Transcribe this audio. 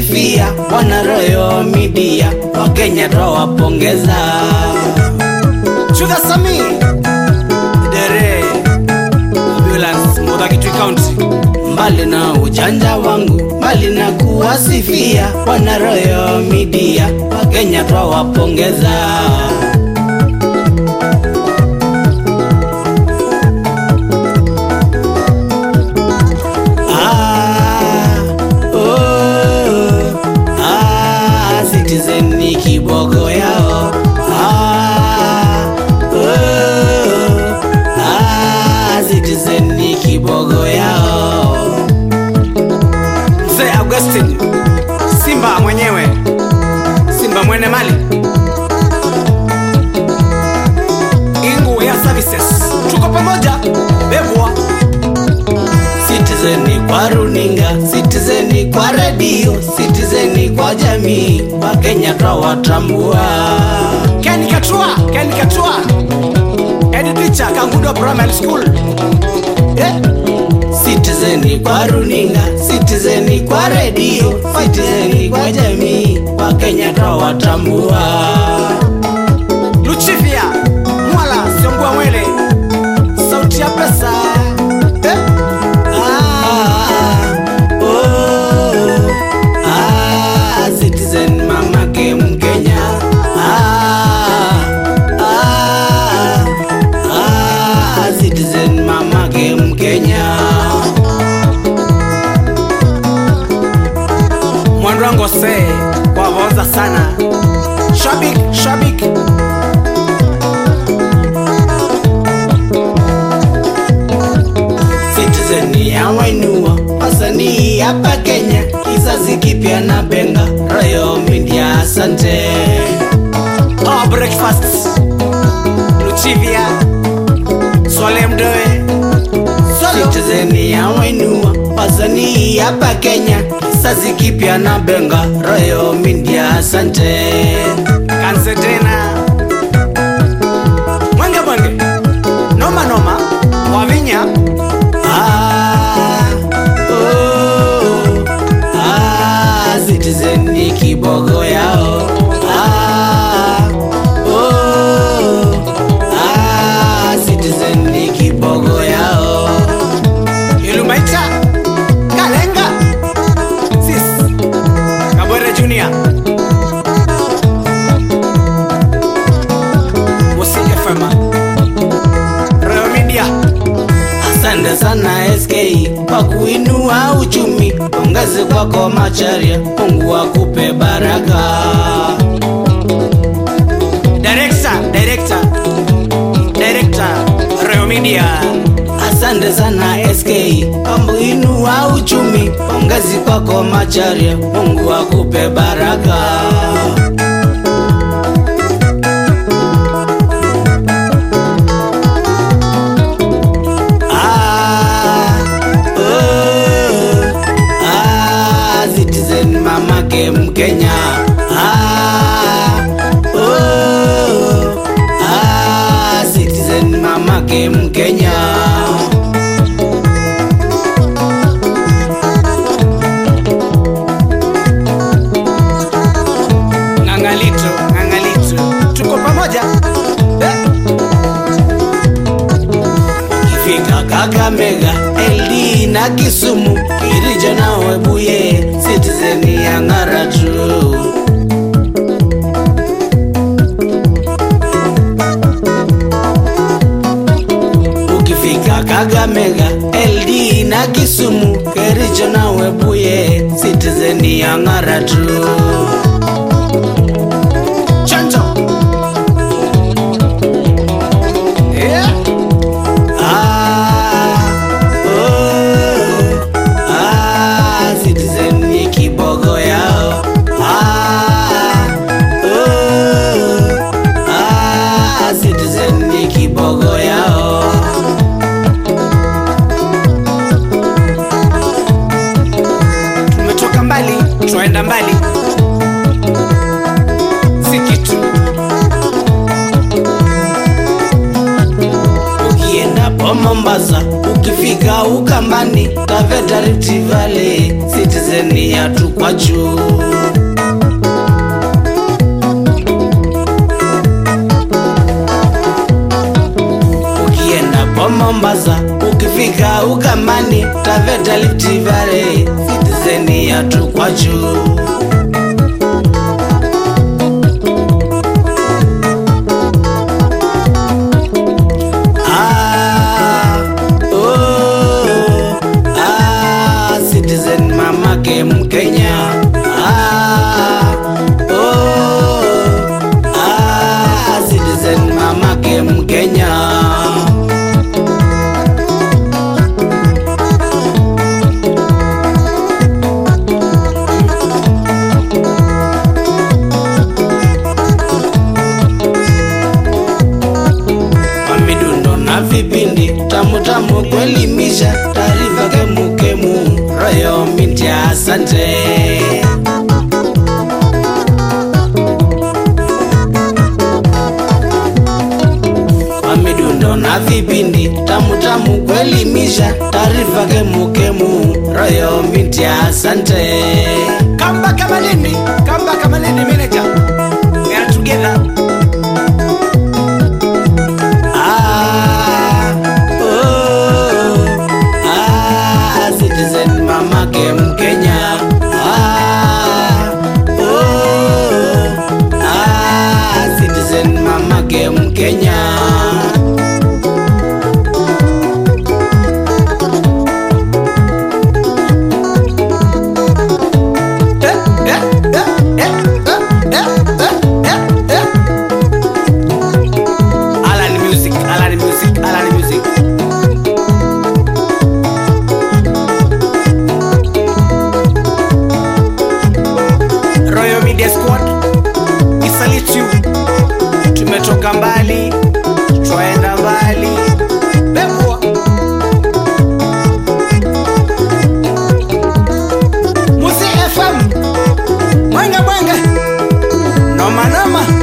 kuwasifia wana Royal Media, Wakenya twawapongeza. Chuga Sami Dere Ambulance Mudhakitwi County, mbali na ujanja wangu, mbali na kuwasifia wana Royal Media, Wakenya twawapongeza. Ah, oh, ah, Citizen ni kiboko yao. Ah, oh, ah, Citizen ni kiboko yao. Mzee Augustine Simba mwenyewe, Simba mwene mali Ingu ya Services, tuko pamoja bebwa Citizen kwa runinga, Citizen kwa redio, Citizen kwa jamii, Wakenya twawatambua. Ken Katua, Ken Katua, head teacher Kangudo Primary School. Eh? Citizen kwa runinga, Citizen kwa redio, Citizen kwa jamii, Wakenya twawatambua. Luchivia, Mwala, Siombua Mwele, sauti ya pesa. Eh? Ah, oh, ah, Citizen mamake Mkenya. Ah, ah, ah, Citizen mamake Mkenya. Mwanrango se wavoza sana shabik shabik Citizen ya wainua wasanii hapa Kenya, kizazi kipya na benga Royal Media, asante. Oh, breakfast Luchivia Swale Mdoe Citizen ya wainua wasanii hapa Kenya, kizazi kipya na benga Royal Media, asante. Kanse tena Mwenge mwenge noma noma wavinya Ah, oh, ah, Citizen ni kibogo yao. Ah, oh, ah, Citizen ni kibogo yao. Ilumaita Kalenga Sis Kabwere Junior Musi FM Royal Media Asante sana SK kwa kuinua uchumi, pongezi kwako Macharia, Mungu akupe baraka. Director, director, director, Royal Media. Asante sana SK kwa kuinua uchumi, pongezi kwako Macharia, Mungu akupe baraka. Ah, oh, ah, Citizen mamake Mkenya. Ah, oh, ah, Citizen mamake Mkenya. Ng'ang'alito, ng'ang'alito, tuko pamoja eh? Ikifika Kakamega, LD na Kisumu, Kirijo na Webuye, Citizen ya ng'ara tu. Ukifika Kakamega, LD na Kisumu, Kericho na Webuye, Citizen ya ng'ara tu. Chanjo. Yeah. Ah, oh, ah, Citizen ni kibogo yao. Ah, oh, ah, Citizen ni kibogo yao. Tumetoka mbali, twaenda mbali, si kitu. Ukienda po Mombasa, ukifika Ukambani, ukamani taveta Rift Valley Citizen ya tukwachu ukienda po Mombasa ukifika ukamani taveta Rift Valley Citizen ya tukwachu Ah, oh, ah, Citizen mamake Mkenya. Ah, oh, ah, Citizen mamake Mkenya. Mamidundo na vipindi tamu tamu kuelimisha, taarifa kemukemu, Royal Media, asante. Mamidundo na vipindi tamu tamu kuelimisha, taarifa kemukemu, Royal Media, asante. Kamba kama nini? Kamba kama nini manager? We are together. Ah, oh, ah, Citizen mamake Mkenya. Ah, oh, ah, Citizen mamake Mkenya. Eh, eh, eh, eh, eh, eh, eh, eh, eh. Alan Music, Alan Music, Alan Music. Royal Media Squad, we salute you. Tumetoka mbali, twaenda mbali. Bebwa. Musi FM. Mwenge mwenge. Noma noma.